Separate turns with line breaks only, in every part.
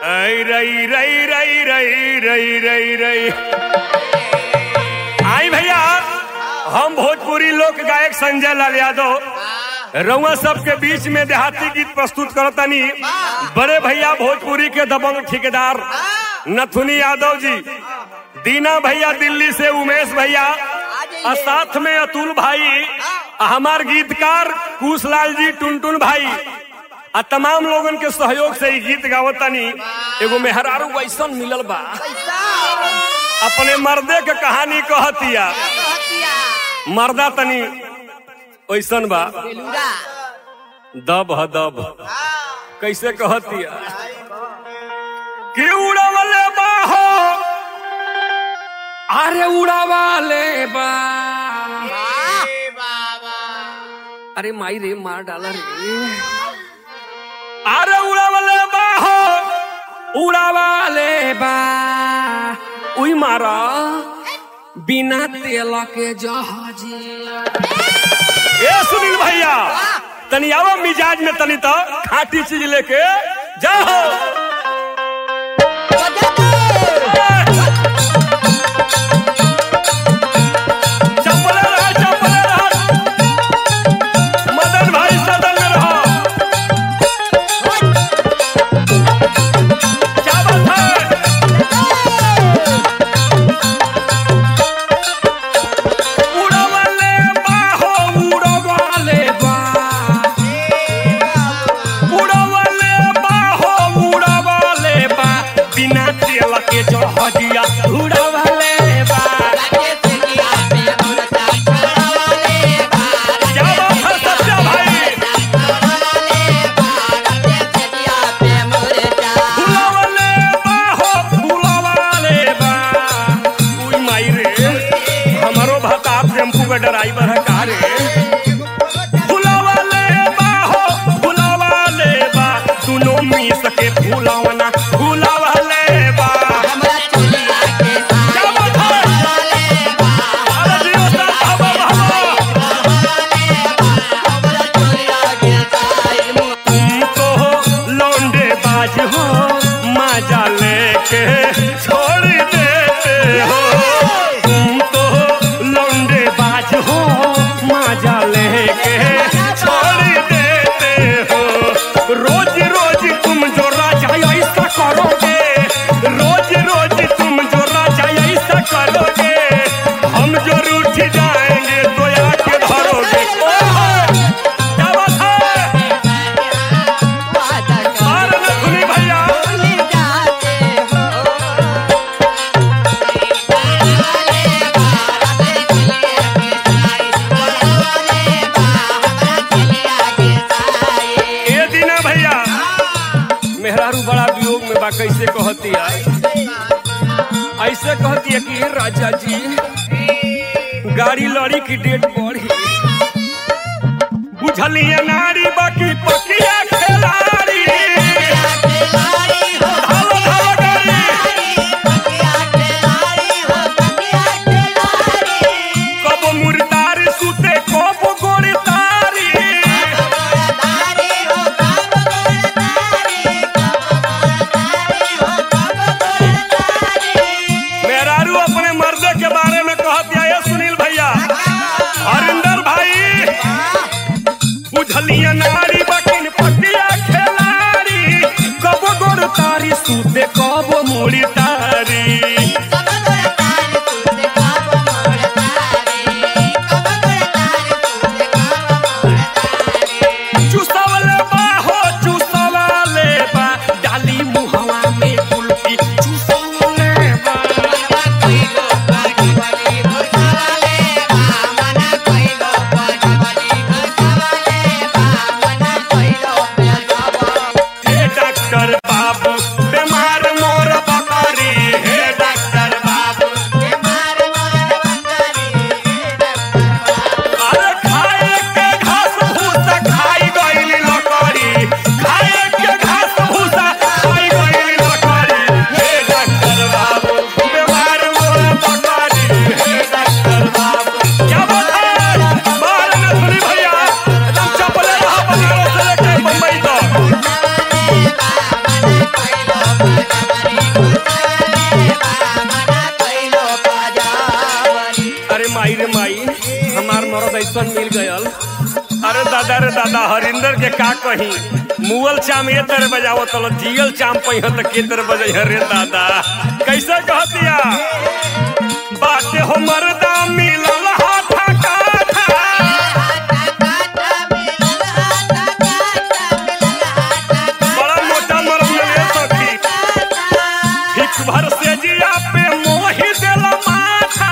ऐ रई रई रई रई रई रई रई आई भैया हम भोजपुरी लोक गायक संजय लाल यादव रउआ सबके बीच में देहाती गीत प्रस्तुत करतनी बड़े भैया भोजपुरी के दबंग ठेकेदार नथुनी यादव जी दीना भैया दिल्ली से उमेश भैया और साथ में अतुल भाई आ हमार गीतकार कुशलाल जी टुनटुन भाई आ तमाम लोगन के सहयोग से ई गीत गावतनी एगो मेहरारू वैसन मिलल बा अपने मर्दे के कहानी कहतिया मर्दा तनी वैसन बा दब ह दब कैसे कहतिया कि उड़वले बाहो अरे उड़ावाले बा अरे माई रे मार डाला रे अरे उड़ावले बाहो उड़ावाले बा उई मारा बिना तेल के जहाजी ए सुनील भैया तनी आओ मिजाज में तनी तो खाटी चीज लेके जाओ चपले रहा चपले रहा मदन भाई सदन में रहो क्या बात है उड़वले बाहो उड़वले बा उड़वले बाहो उड़वले बा बिना तेल के जहाजिया उड़वले बा क्या बात है सत्या भाई फुलवले बाहो फुलवले बा उई माई रे हमारो भता टेम्पू का ड्राइवर है का रे फुलवले बाहो फुलवले बा दुनो मिस के फुलवना फुलवले बा क्या बात है अरे जियो सा हवा हवा तुम तो लौंडे बाज हो मजा लेके छोड़ देते हो तुम तो लौंडे बाज हो मजा लेके छोड़ देते हो रोज रोज तुम जो राजा ऐसा करोगे रोज रोज तुम जो राजा ऐसा करोगे हम जो रूठ जाएंगे तो आके धरोगे ओहो! क्या बात है अरे नथुनी भैया ए दीना भैया मेहरारू बड़ा वियोग में बा कैसे कहती है ऐसे कहती है कि राजा जी गाड़ी लड़ी की डेट बढ़ी बुझलिए नारी बाकी पकिया खेलाड़ी धावा धावा गाड़ी कब मुर्दार सुते कब गोड़ी तारी मेहरारू अपने मर्दे के बारे में कहती है ये सुनील भैया हरिंदर भाई बुझलिए नारी बाकी मरद ऐसन मिल गयल अरे दादा रे दादा हरिंदर के का कही मुअल चाम ये तरह बजावो तलो जियल चाम पही तो के तरह बजै रे दादा कैसे कहतिया बाटे हो मरदा मिलल हाथा काथा बड़ा मोटा मरद मिले सखी हिक भर से जिया पे मोही देला माथा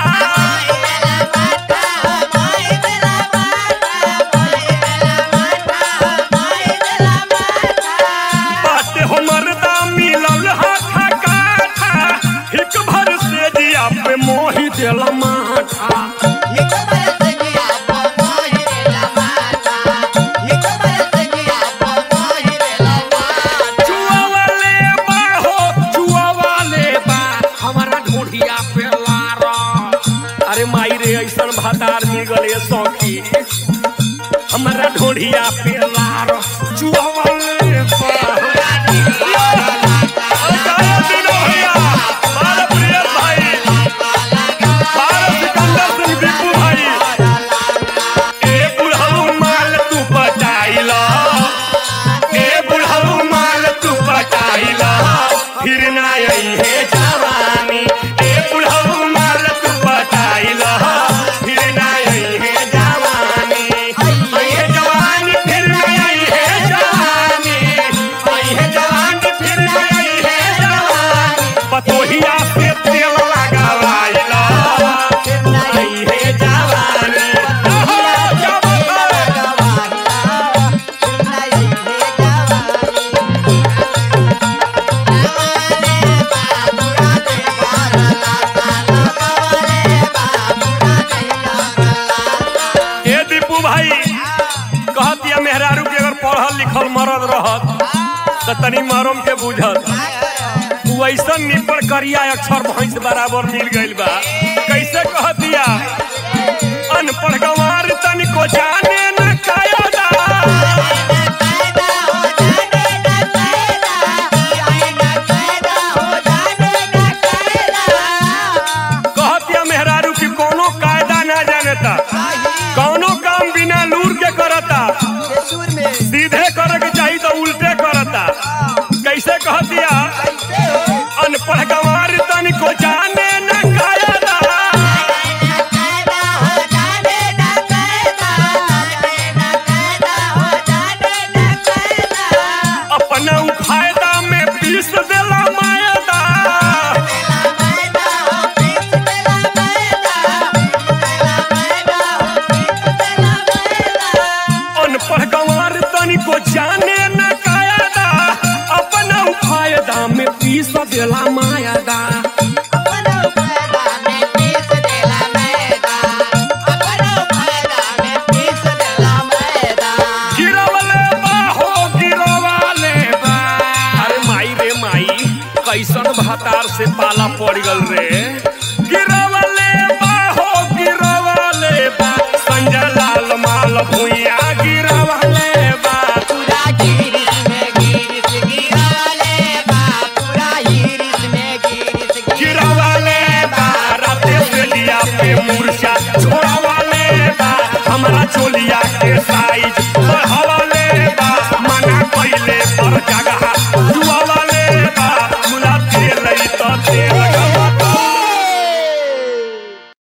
बाटे हो मरदा मिलल हाथा काथा हिक भर से जिया पे मोही देला माथा चुआ वाले बा हो चुआ वाले बा हमारा ढोढ़िया पे लारा अरे माई रे ऐसन भातार मिल गले सौखी हमारा ढोढ़िया पे लारा चुआ वाले बा अरे दिनो भैया, बारह प्रिय भाई, बारह सिकंदर सिंह दीपू भाई, ए बुढ़ऊ माल तू पटाइला ए बुढ़ऊ माल तू पटाइला फिर ना आई है जवानी ए बुढ़ऊ माल तू पटाइला फिर ना आई है जवानी आई है जवानी फिर ना आई है जवानी आई है जवानी फिर ना आई है जवानी पतोहिया से तेल लगावाइला आई है जवानी ओहो, क्या बात है? ए दीपू भाई कहतिया मेहरारू के अगर पढ़ल लिखल मरद रहत त तनी मरम के बुझत तू ऐसन निपण करिया अक्षर भैंस बराबर मिल गइल बा कैसे कहतिया अनपढ़ गंवार तनिको जाने न कायदा कहतिया मेहरारू की कोनो कायदा ना जानता कौनो काम बिना लूर के करता सीधे करे के चाहिए तो उल्टे करता कैसे कहतिया अनपढ़ गंवार तनिको जाने न कायदा अपना उ फायदा में पीस देला मायदा अनपढ़ गंवार तनिको जाने न कायदा अपना उ फायदा में पीस देला मायदा गिरवले बा हो गिरवाले बा अरे माई रे माई कैसन भातार से पाला पड़ गल रे गिरवले बा हो गिरवाले बा संजय लाल माल भुइया गिरवाले बा गिरवाले बा राते से लिया पे मूर्छा छोड़वाले बा हमारा चोलिया के साइज बढ़ावाले बा मना कइले पर जगह जुआवाले बा मुला तेल तो तेल